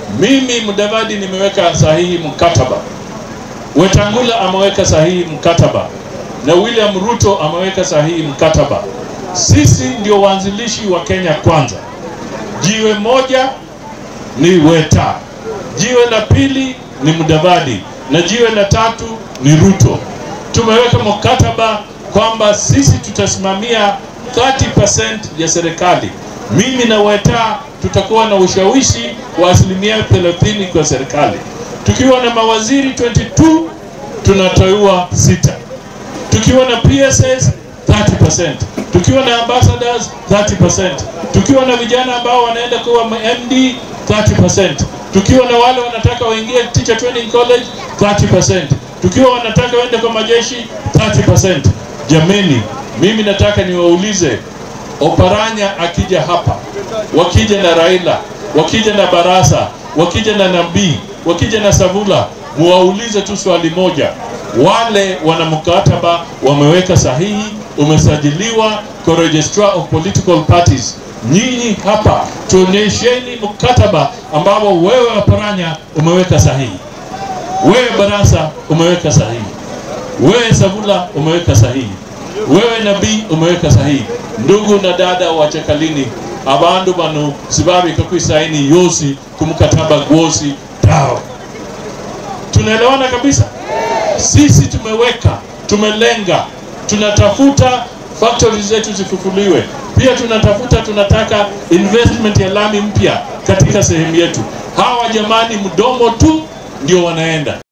Mimi Mudavadi nimeweka sahihi mkataba, Wetangula ameweka sahihi mkataba, na William Ruto ameweka sahihi mkataba. Sisi ndio waanzilishi wa Kenya Kwanza. Jiwe moja ni Weta, jiwe la pili ni Mudavadi na jiwe la tatu ni Ruto. Tumeweka mkataba kwamba sisi tutasimamia 30% ya serikali. Mimi na Weta tutakuwa na ushawishi wa asilimia 30 kwa serikali. Tukiwa na mawaziri 22 tunateua sita, tukiwa na PSS 30%, tukiwa na ambassadors 30%, tukiwa na vijana ambao wanaenda kuwa MD 30%, tukiwa na wale wanataka waingie teacher training college 30%, tukiwa wanataka waende kwa majeshi 30%. Jameni, mimi nataka niwaulize Oparanya akija hapa, wakija na Raila, wakija na Barasa, wakija na Nabii, wakija na Savula, muwaulize tu swali moja. Wale wana mkataba wameweka sahihi, umesajiliwa kwa Registrar of Political Parties. Nyinyi hapa tuonyesheni mkataba ambao wewe Oparanya umeweka sahihi, wewe Barasa umeweka sahihi, wewe Savula umeweka sahihi wewe nabii umeweka sahihi. Ndugu na dada wa Chekalini, abandu bano sibabika kwisaini yosi kumkataba gwosi tao. Tunaelewana kabisa. Sisi tumeweka, tumelenga, tunatafuta factories zetu zifufuliwe. Pia tunatafuta, tunataka investment ya lami mpya katika sehemu yetu. Hawa jamani, mdomo tu ndio wanaenda